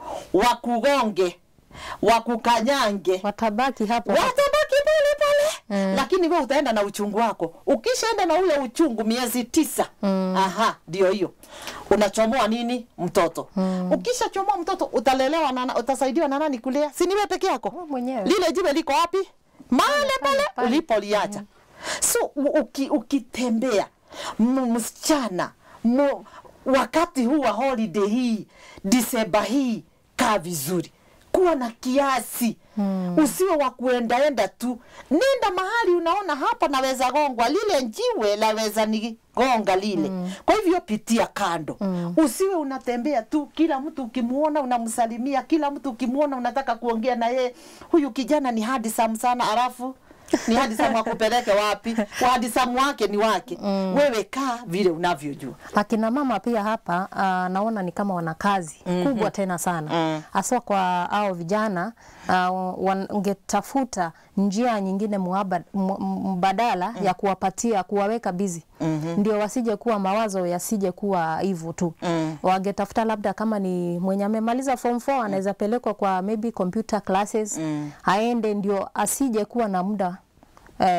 wakugonge wakukanyange watabaki hapo hapo. watabaki pale pale mm. lakini we utaenda na uchungu wako ukishaenda na ule uchungu miezi tisa mm. aha ndio hiyo unachomoa nini mtoto mm. ukishachomoa mtoto utalelewa na, utasaidiwa na nani kulea si niwe peke yako Wewe mwenyewe. lile jiwe liko wapi mahali pale, pale pale. ulipoliacha so u- uki, ukitembea m- msichana mu- wakati huu wa holiday hii disemba hii kaa vizuri kuwa na kiasi hmm. usiwe wa kuendaenda tu nenda mahali unaona hapa naweza gongwa lile njiwe laweza ni gonga lile mm. kwa hivyo pitia kando mm. usiwe unatembea tu kila mtu ukimuona unamsalimia kila mtu ukimuona unataka kuongea na yeye huyu kijana ni hadisam sana alafu ni hadisamu akupeleke wapi hadisamu wake ni wake mm. wewe kaa vile unavyojua akina mama pia hapa uh, naona ni kama wana kazi mm-hmm. kubwa tena sana Mm. haswa kwa hao vijana uh, wangetafuta njia nyingine muaba, mu- mbadala mm. ya kuwapatia kuwaweka bizi mm-hmm. ndio wasije kuwa mawazo yasije kuwa hivyo tu mm. wangetafuta labda kama ni mwenye amemaliza form 4 anaweza pelekwa kwa maybe computer classes mm. aende ndio asije kuwa na muda eh,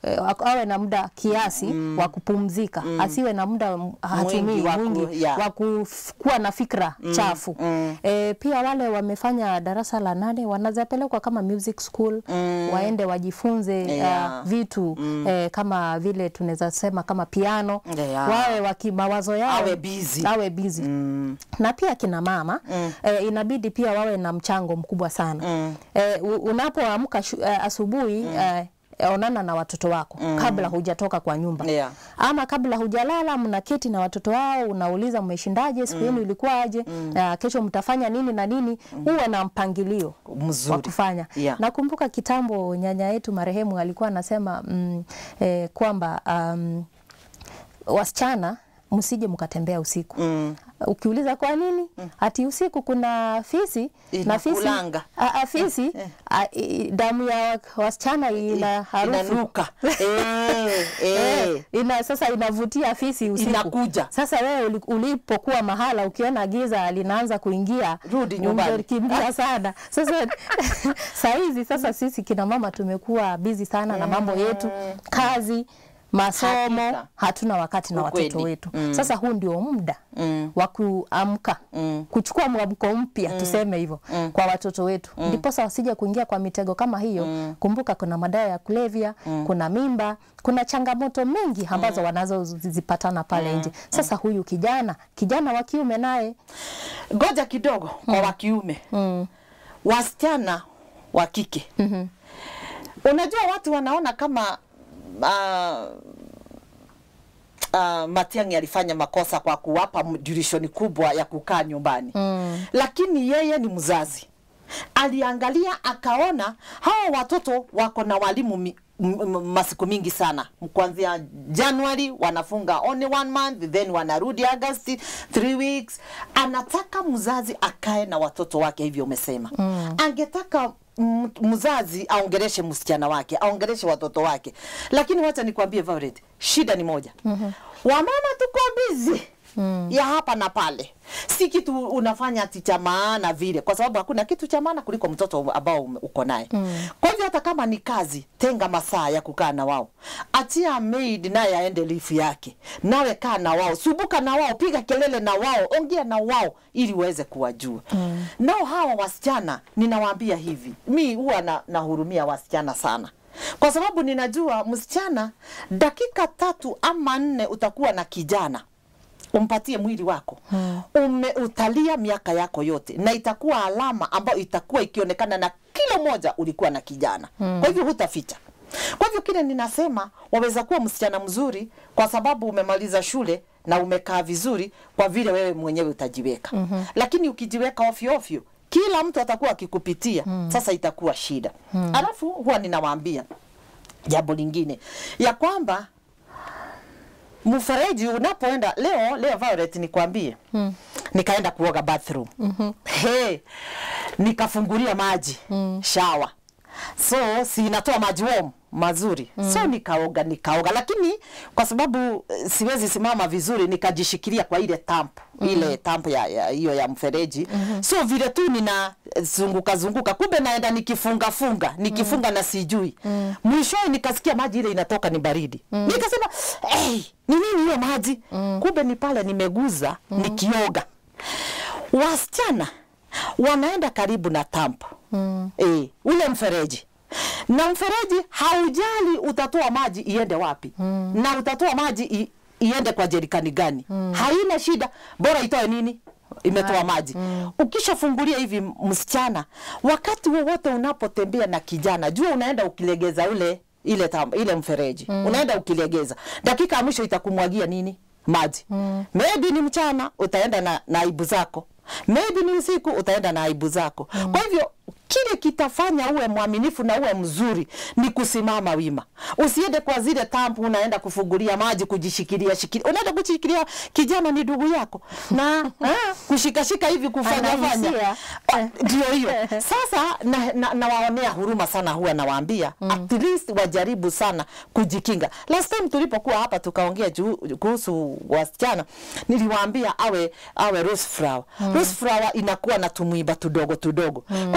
eh, awe na muda kiasi wa kupumzika, asiwe na muda m- hatumii Mwingi wa ku- mwingi yeah. wa kuf- kuwa na fikra chafu. Eh, pia wale wamefanya darasa la nane wanazapelekwa kama music school waende wajifunze Yeah. uh, vitu eh, kama vile tunaweza sema kama piano Yeah. wawe waki mawazo yao Awe busy. awe busy na pia kina mama eh, inabidi pia wawe na mchango mkubwa sana eh, u- unapoamka shu- eh, asubuhi eh, onana na watoto wako kabla hujatoka kwa nyumba Yeah. ama kabla hujalala, mnaketi na watoto wao, unauliza mmeshindaje, siku yenu ilikuwaje, ah, kesho mtafanya nini na nini. Uwe na mpangilio Mzuri. wa kufanya. Yeah. Nakumbuka kitambo nyanya yetu marehemu alikuwa anasema mm, eh, kwamba um, wasichana msije mkatembea usiku Mm. Ukiuliza kwa nini ati usiku kuna fisi na fisi, Inakulanga. a, a, fisi a, i, damu ya wasichana ina harufu Inanuka. Eh, Eh, eh. ina sasa inavutia fisi usiku. Inakuja. Sasa wewe uli- ulipokuwa mahala ukiona giza linaanza kuingia, Rudi nyumbani. ungekimbia sana. Sasa saa hizi sasa sisi kina mama tumekuwa busy sana na mambo yetu, kazi masomo Hakika. hatuna wakati na Ukweli. watoto wetu sasa huu ndio muda wa kuamka kuchukua mwamko mpya tuseme hivyo kwa watoto wetu ndiposa wasije kuingia kwa mitego kama hiyo kumbuka kuna madawa ya kulevya kuna mimba kuna changamoto mengi ambazo wanazozipatana pale nje sasa huyu kijana kijana wa kiume naye Ngoja kidogo kwa wa kiume. Wasichana wa kike. Unajua watu wanaona kama uh, uh, Matiang'i alifanya makosa kwa kuwapa durishoni kubwa ya kukaa nyumbani mm. Lakini yeye ni mzazi, aliangalia akaona hawa watoto wako na walimu mi, m- m- masiku mingi sana kuanzia Januari wanafunga only one month then wanarudi August three weeks. Anataka mzazi akae na watoto wake, hivyo umesema mm. Angetaka m- mzazi aongereshe msichana wake aongereshe watoto wake, lakini wacha nikwambie Violet, shida ni moja mm-hmm. Wamama tuko busy mm. ya hapa na pale, si kitu unafanya ati cha maana vile, kwa sababu hakuna kitu cha maana kuliko mtoto ambao ume- uko naye mm. Kwa hivyo hata kama ni kazi, tenga masaa ya kukaa na wao, achia maid naye aende lifu yake, nawe kaa na wao, subuka na wao, piga kelele na wao, ongea na wao ili uweze kuwajua mm. Nao hawa wasichana ninawaambia hivi, mi huwa na, nahurumia wasichana sana kwa sababu ninajua msichana dakika tatu ama nne utakuwa na kijana umpatie mwili wako hmm. umeutalia miaka yako yote na itakuwa alama ambayo itakuwa ikionekana na kila moja ulikuwa na kijana hmm. kwa hivyo hutaficha kwa hivyo kile ninasema waweza kuwa msichana mzuri kwa sababu umemaliza shule na umekaa vizuri kwa vile wewe mwenyewe utajiweka mm-hmm. lakini ukijiweka ofyo ofyo kila mtu atakuwa akikupitia mm. sasa itakuwa shida mm. alafu huwa ninawaambia jambo lingine ya kwamba mfereji unapoenda leo leo Violet nikwambie mm. nikaenda kuoga bathroom mm-hmm. hey, nikafungulia maji mm. shawa so si inatoa maji warm mazuri mm. so nikaoga nikaoga lakini kwa sababu eh, siwezi simama vizuri nikajishikilia kwa ile tamp mm. ile tamp ya ya- hiyo ya, mfereji mm-hmm. so vile tu nina eh, zunguka zunguka kumbe naenda nikifunga funga nikifunga mm. na sijui mm. mwishowe nikasikia maji ile inatoka ni baridi mm. nikasema hey, ni nini hiyo maji mm. kumbe ni pale nimeguza mm. nikioga wasichana wanaenda karibu na tampo mm. e, ule mfereji na mfereji haujali utatoa maji iende wapi mm. na utatoa maji i, iende kwa jerikani gani mm. haina shida bora itoe nini imetoa maji mm. ukishafungulia hivi msichana wakati wowote unapotembea na kijana jua unaenda ukilegeza ule ile tam, ile mfereji mm. unaenda ukilegeza dakika ya mwisho itakumwagia nini maji mm. maybe ni mchana utaenda na, na aibu zako maybe ni usiku utaenda na aibu zako mm. kwa hivyo kile kitafanya uwe mwaminifu na uwe mzuri ni kusimama wima usiende kwa zile tampu unaenda kufungulia maji kujishikilia shikilia unaenda kushikilia kijana ni ndugu yako na ah, kushikashika hivi kufanya fanya Anahisia. Ah, ndio hiyo sasa na, na, nawaonea huruma sana huwa nawaambia mm. at least wajaribu sana kujikinga last time tulipokuwa hapa tukaongea juu- kuhusu wasichana niliwaambia awe awe rose flower mm. rose flower inakuwa na tumwiba tudogo tudogo mm. kwa hivyo yule mtu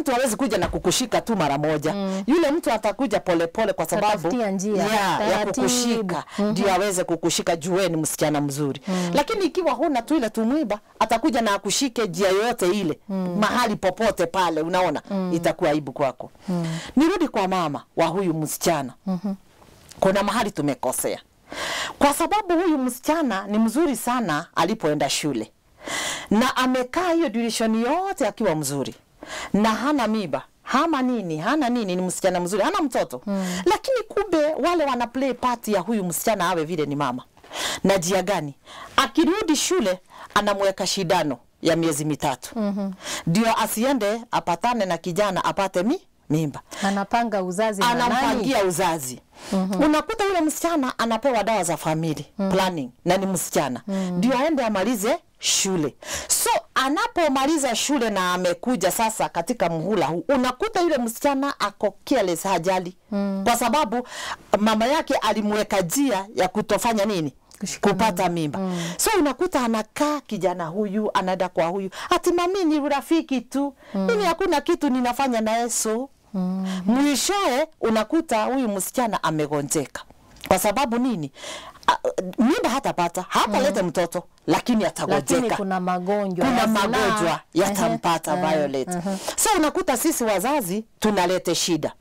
mtu hawezi kuja na kukushika tu mara moja mm. yule mtu atakuja polepole kwa sababu Atatafutia njia, ya, ya taratibu. kukushika ndio aweze kukushika juu ni msichana mzuri lakini ikiwa huna tu ile tumwiba atakuja na akushike njia yoyote ile mahali popote pale unaona itakuwa aibu kwako nirudi kwa mama wa huyu msichana kuna mahali tumekosea kwa sababu huyu msichana ni mzuri sana alipoenda shule na amekaa hiyo durishoni yote akiwa mzuri na hana miba hama nini hana nini ni msichana mzuri hana mtoto mm. lakini kumbe wale wana play part ya huyu msichana awe vile ni mama na jia gani akirudi shule anamweka shidano ya miezi mitatu ndio mm-hmm. asiende apatane na kijana apate mi mimba anapanga uzazi na nani? anampangia uzazi mm-hmm. unakuta yule msichana anapewa dawa za family mm-hmm. planning na ni msichana ndio mm-hmm. aende amalize shule so anapomaliza shule na amekuja sasa katika mhula huu unakuta yule msichana ako careless hajali mm. kwa sababu mama yake alimweka njia ya kutofanya nini Kushika kupata mimba mm. so unakuta anakaa kijana huyu anaenda kwa huyu ati mami ni rafiki tu mm. mimi hakuna kitu ninafanya naye so mm. mwishoe unakuta huyu msichana amegonjeka kwa sababu nini A, mimba hatapata hatalete mtoto lakini lakini atagonjeka kuna magonjwa kuna ya zinaa. magonjwa yatampata Ehe, Violet. ehe. So unakuta sisi wazazi tunalete shida.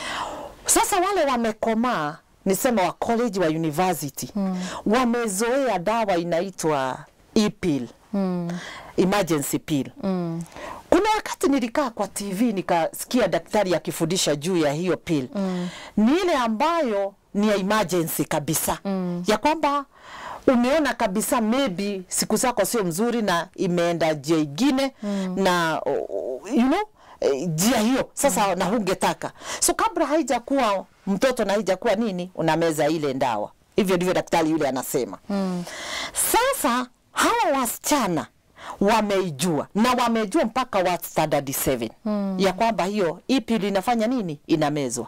Sasa wale wamekomaa nisema wa college wa university mm. wamezoea dawa inaitwa e-pill mm. emergency pill mm. Kuna wakati nilikaa kwa TV nikasikia daktari akifundisha juu ya hiyo pill mm. ni ile ambayo ni ya emergency kabisa mm. ya kwamba umeona kabisa maybe siku zako sio mzuri na imeenda njia ingine mm. na uh, you know eh, njia hiyo sasa mm. na hungetaka so kabla haijakuwa mtoto na haijakuwa nini unameza ile ndawa hivyo ndivyo daktari yule anasema mm. sasa hawa wasichana wameijua na wamejua mpaka wa standard 7 mm. ya kwamba hiyo ipili inafanya nini inamezwa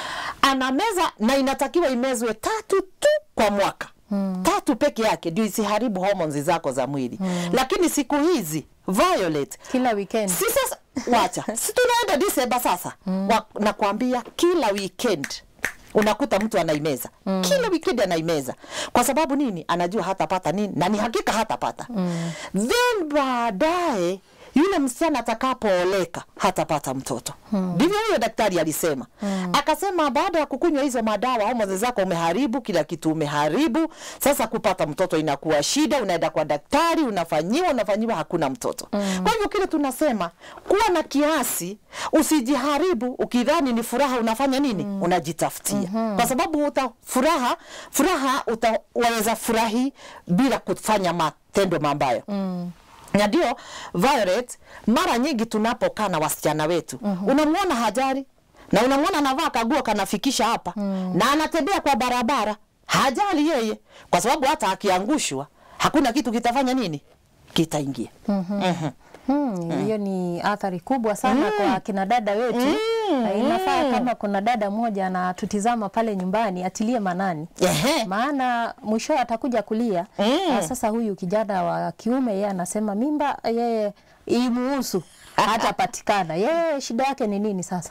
anameza na inatakiwa imezwe tatu tu kwa mwaka mm. tatu peke yake ndio isiharibu hormones zako za mwili mm. lakini siku hizi Violet kila weekend si sasa wacha si tunaenda Disemba sasa mm. Wa, nakwambia kila weekend unakuta mtu anaimeza mm. kila weekend anaimeza kwa sababu nini anajua hatapata nini na ni hakika hatapata mm. then baadaye yule msichana atakapooleka hatapata mtoto ndivyo huyo daktari alisema mm. akasema baada ya kukunywa hizo madawa homoni zako umeharibu kila kitu umeharibu sasa kupata mtoto inakuwa shida unaenda kwa daktari unafanyiwa unafanyiwa hakuna mtoto mm. kwa hivyo kile tunasema kuwa na kiasi usijiharibu ukidhani ni furaha unafanya nini mm. unajitafutia mm-hmm. kwa sababu uta furaha furaha utaweza furahi bila kufanya matendo mabaya mm na ndio Violet, mara nyingi tunapokaa na wasichana wetu mm-hmm. unamwona hajari na unamwona anavaa kaguo kanafikisha hapa mm. na anatembea kwa barabara hajali yeye, kwa sababu hata akiangushwa hakuna kitu kitafanya nini, kitaingia Mhm. Mhm. Hmm, hiyo ni athari kubwa sana kwa kina dada wetu Na inafaa kama kuna dada mmoja anatutizama pale nyumbani atilie manani Ehe. maana mwisho atakuja kulia Mm. Na sasa huyu kijana wa kiume yeye anasema mimba yeye imuhusu hatapatikana yeye shida yake ni nini sasa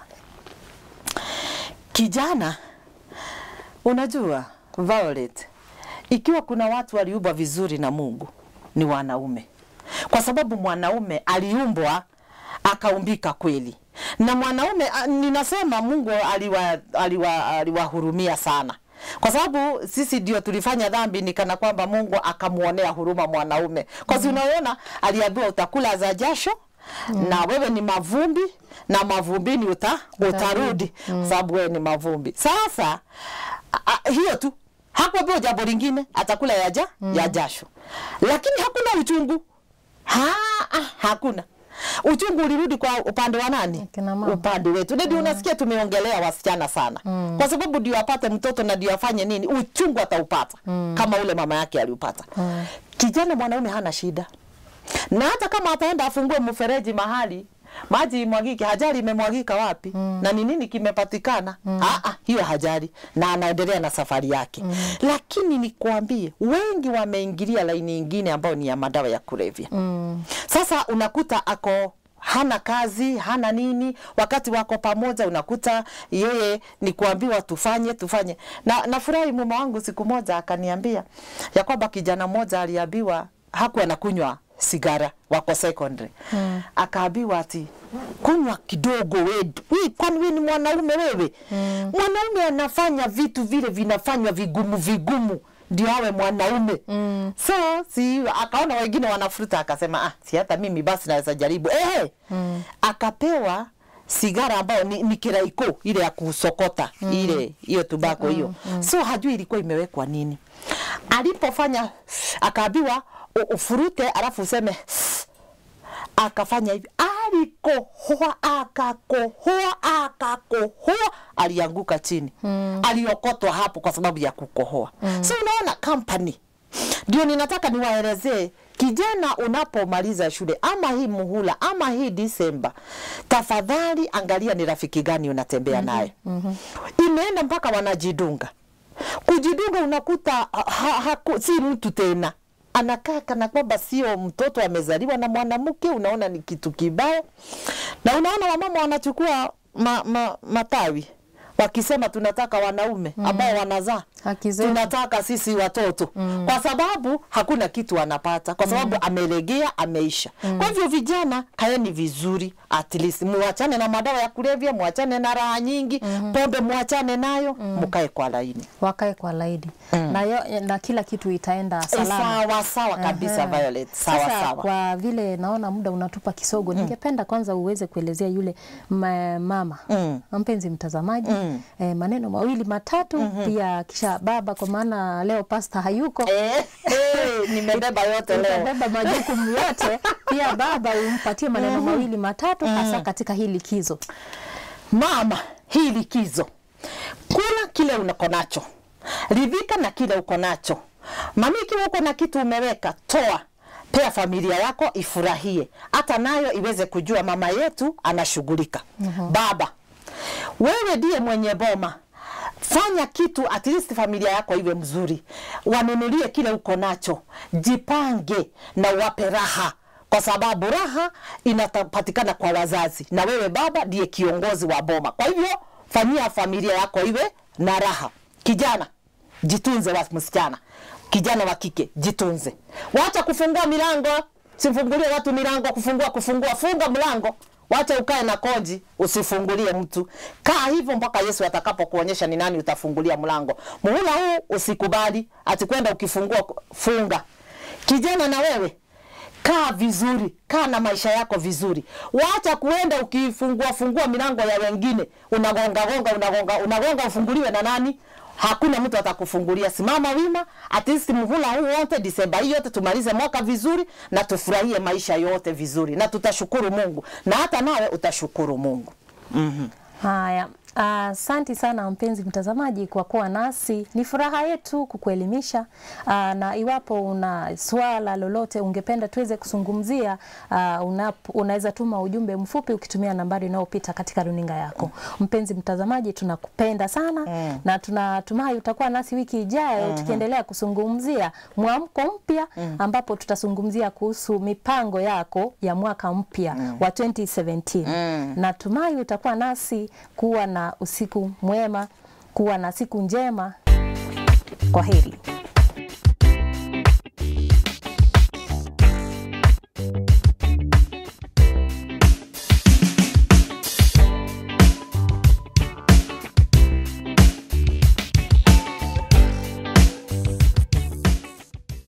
Kijana, unajua Violet, ikiwa kuna watu waliumbwa vizuri na Mungu ni wanaume, kwa sababu mwanaume aliumbwa akaumbika kweli, na mwanaume a, ninasema Mungu aliwa, aliwa, aliwahurumia sana kwa sababu sisi ndio tulifanya dhambi, ni kana kwamba Mungu akamuonea huruma mwanaume, kwa sababu unaona aliambiwa utakula za jasho mm. na wewe ni mavumbi na mavumbini uta, utarudi mm. sababu wewe ni mavumbi. Sasa a, a, hiyo tu hakuambiwa jambo lingine, atakula ya, ja, mm. ya jasho, lakini hakuna uchungu ha, ah, hakuna uchungu ulirudi kwa upande wa nani? Kina mama. Upande wetu. Ndio unasikia tumeongelea wasichana sana mm. kwa sababu ndio apate mtoto na ndio afanye nini, uchungu ataupata mm. kama ule mama yake aliupata mm. Kijana mwanaume hana shida, na hata kama ataenda afungue mfereji mahali maji imwagike, hajali imemwagika wapi mm. na ni nini kimepatikana mm. Aa, hiyo hajali na anaendelea na safari yake mm. Lakini nikwambie, wengi wameingilia laini ingine ambayo ni ya madawa ya kulevya mm. Sasa unakuta ako hana kazi hana nini wakati wako pamoja unakuta yeye ni kuambiwa tufanye tufanye na nafurahi mume wangu siku moja akaniambia ya kwamba kijana mmoja aliambiwa hakuwa anakunywa sigara wako secondary mm. akaambiwa ati kunywa kidogo we, we kwani we ni mwanaume wewe mm. mwanaume anafanya vitu vile vinafanywa vigumu vigumu ndio awe mwanaume mm. so si akaona wengine wanafuruta akasema ah, si hata mimi basi naweza jaribu eh, mm. akapewa sigara ambayo ni, ni kiraiko ile ya kusokota mm. ile hiyo tubako hiyo mm, mm. so hajui ilikuwa imewekwa nini alipofanya akaambiwa u- ufurute alafu useme akafanya hivi alikohoa akakohoa akakohoa alianguka chini mm. aliokotwa hapo kwa sababu ya kukohoa mm. so unaona company ndio ninataka niwaelezee kijana unapomaliza shule ama hii muhula ama hii disemba tafadhali angalia ni rafiki gani unatembea naye mm-hmm. imeenda mpaka wanajidunga kujidunga unakuta ha, ha, ha, si mtu tena anakaa kana kwamba sio mtoto amezaliwa na mwanamke, unaona ni kitu kibaya. Na unaona wamama wanachukua ma, ma, matawi wakisema tunataka wanaume mm. ambao wanazaa Haki zetu. tunataka sisi watoto mm. kwa sababu hakuna kitu anapata kwa sababu mm. amelegea ameisha mm. kwa hivyo vijana kaeni vizuri at least muachane na madawa ya kulevya muachane na raha nyingi mm. pombe muachane nayo mm. mukae kwa laini wakae kwa laidi mm. na, yo, na kila kitu itaenda Eh, salama. sawa sawa kabisa Ehe. Violet sawa Sasa sawa kwa vile naona muda unatupa kisogo, ningependa kwanza uweze kuelezea yule ma, mama Mm. mpenzi mtazamaji Mm. eh, maneno mawili matatu pia kisha baba, kwa maana leo pasta hayuko Eh, eh, nimebeba yote leo utabeba majukumu yote pia baba umpatie maneno mawili matatu hasa katika hii likizo. mama hii likizo kula kile uko nacho ridhika na kile uko nacho mami ikiwa uko na kitu umeweka toa pea familia yako ifurahie hata nayo iweze kujua mama yetu anashughulika baba wewe ndiye mwenye boma fanya kitu at least familia yako iwe mzuri wanunulie kile uko nacho jipange na uwape raha kwa sababu raha inapatikana kwa wazazi na wewe baba ndiye kiongozi wa boma kwa hivyo fanyia familia yako iwe na raha kijana jitunze wa msichana kijana wa kike jitunze wacha kufungua milango sifungulie watu milango kufungua kufungua funga mlango wacha ukae na koji usifungulie mtu kaa hivyo mpaka yesu atakapokuonyesha ni nani utafungulia mlango muhula huu usikubali ati kwenda ukifungua funga kijana na wewe kaa vizuri, kaa na maisha yako vizuri. Wacha kuenda ukifungua fungua milango ya wengine, unagonga gonga, unagonga unagonga, ufunguliwe na nani? Hakuna mtu atakufungulia. Simama wima, at least muhula huu wote, Disemba hii yote tumalize mwaka vizuri na tufurahie maisha yote vizuri, na tutashukuru Mungu, na hata nawe utashukuru Mungu. Haya, asante sana mpenzi mtazamaji kwa kuwa nasi. Ni furaha yetu kukuelimisha. Aa, na iwapo una swala lolote ungependa tuweze kuzungumzia, aa, unapo- unaweza tuma ujumbe mfupi ukitumia nambari inayopita katika runinga yako. Mpenzi mtazamaji, tunakupenda sana Mm. na tunatumai utakuwa nasi wiki ijayo tukiendelea kuzungumzia mwamko mpya ambapo tutazungumzia kuhusu mipango yako ya mwaka mpya wa 2017. Mm. Natumai utakuwa nasi kuwa na usiku mwema, kuwa na siku njema. Kwa heri.